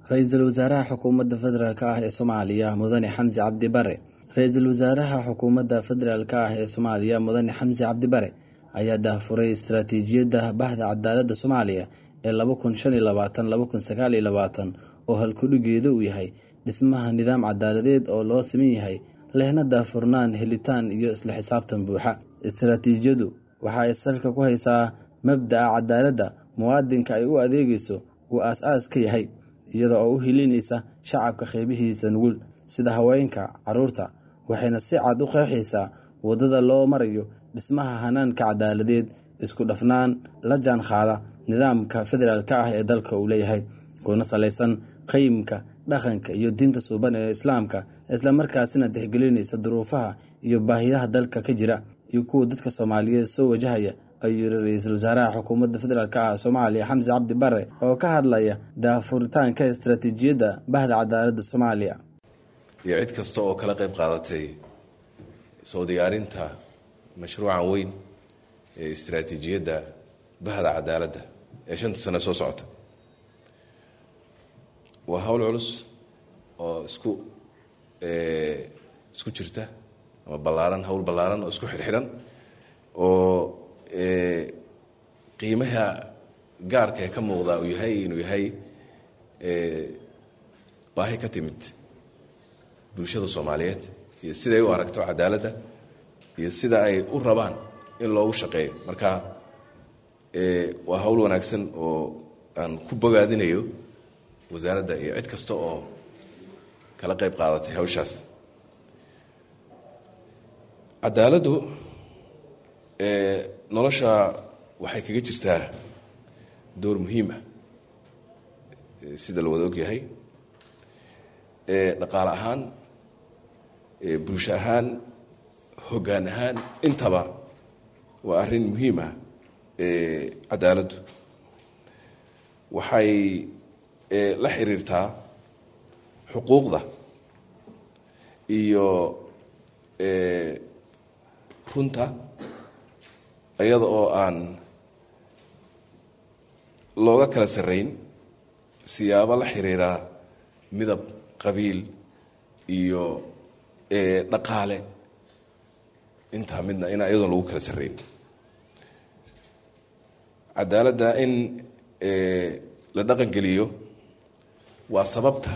ra-iisul wasaaraha xukuumadda federaalk ah ee soomaaliya mudane xamsi cabdi bare ra-iisul wasaaraha xukuumadda federaalk ah ee soomaaliya mudane xamsi cabdi bare ayaa daahfuray istaraatiijiyadda bahda cadaaladda soomaaliya ee laba kun shan iyo labaatan laba kun sagaal iyo labaatan oo halkudhigeeda uu yahay dhismaha nidaam cadaaladeed oo loo siman yahay lehna daahfurnaan helitaan iyo isla xisaabtan buuxa istaraatiijiyadu waxa ay salka ku haysaa mabda'a cadaaladda muwaadinka ay u adeegayso uu aas-aas ka yahay iyada oo u hilinaysa shacabka qeybihiisa nugul sida haweenka caruurta waxayna si cad u qeexaysaa waddada loo marayo dhismaha hanaanka cadaaladeed isku dhafnaan la jaan qaada nidaamka federaalk ah ee dalka uu leeyahay kuna salaysan qeyimka dhaqanka iyo diinta suuban ee islaamka islamarkaasina tixgelinaysa duruufaha iyo baahiyaha dalka ka jira iyo kuwa dadka soomaaliyeed soo wajahaya ayuu yiri ra-iisul wasaaraha xukuumadda federaalk ah soomaaliya xamsi cabdi bare oo ka hadlaya daafuritaanka istaraatiijiyadda bahda cadaaladda soomaaliya iyo cid kasta oo kala qayb qaadatay soo diyaarinta mashruucan weyn ee istaraatiijiyadda bahda cadaaladda ee shanta sane soo socota waa hawl culus oo isku isku jirta ama ballaaran hawl ballaaran oo isku xirxiran oo qiimaha gaarka ee ka muuqda uu yahay inuu yahay baahi ka timid bulshada soomaaliyeed iyo siday u aragto cadaaladda iyo sida ay u rabaan in loogu shaqeeyo marka waa hawl wanaagsan oo aan ku bogaadinayo wasaaradda iyo cid kasta oo kala qayb qaadatay hawshaas cadaaladdu nolosha waxay kaga jirtaa door muhiim ah sida la wada ogyahay dhaqaale ahaan bulsho ahaan hoggaan ahaan intaba waa arrin muhiim ah cadaaladdu waxay la xiriirtaa xuquuqda iyo runta iyada oo aan looga kala sarrayn siyaabo la xiriira midab qabiil iyo dhaqaale intaa midna inaa iyadoon lagu kala sarrayn cadaaladda in la dhaqangeliyo waa sababta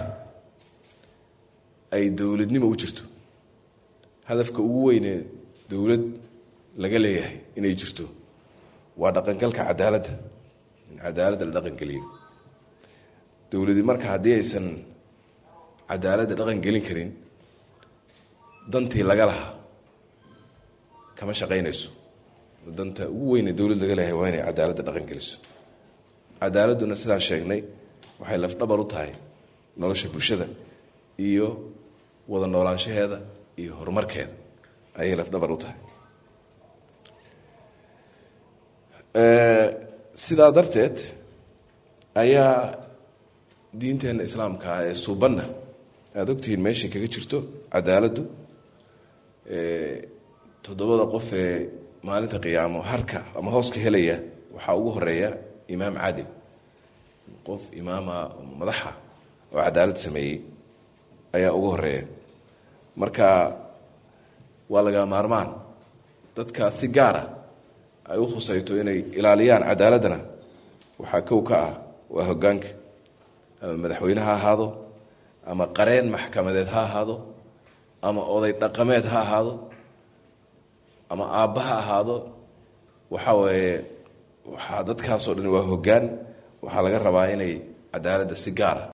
ay dowladnimo u jirto hadafka ugu weynee dowlad laga leeyahay inay jirto waa dhaqangalka cadaaladda in cadaaladda la dhaqangeliyo dowladi marka haddii aysan cadaaladda dhaqan gelin karin dantii laga lahaa kama shaqaynayso danta ugu weyne dowlad laga leeyahay waa inay cadaaladda dhaqan geliso cadaaladduna sidaan sheegnay waxay lafdhabar u tahay nolosha bulshada iyo wada noolaanshaheeda iyo horumarkeeda ayay lafdhabar u tahay sidaa darteed ayaa diinteenna islaamka ah ee suubanna aada ogtihiin meeshay kaga jirto cadaaladdu toddobada qof ee maalinta qiyaamo harka ama hooska helaya waxaa ugu horeeya imaam caadil qof imaama madaxa oo cadaalad sameeyey ayaa ugu horeeya marka waa laga maarmaan dadka si gaara ay u khusayto inay ilaaliyaan cadaaladdana waxaa kow ka ah waa hoggaanka ama madaxweyne ha ahaado ama qareen maxkamadeed ha ahaado ama oday dhaqameed ha ahaado ama aabba ha ahaado waxa weeye waxaa dadkaasoo dhan waa hoggaan waxaa laga rabaa inay cadaaladda si gaara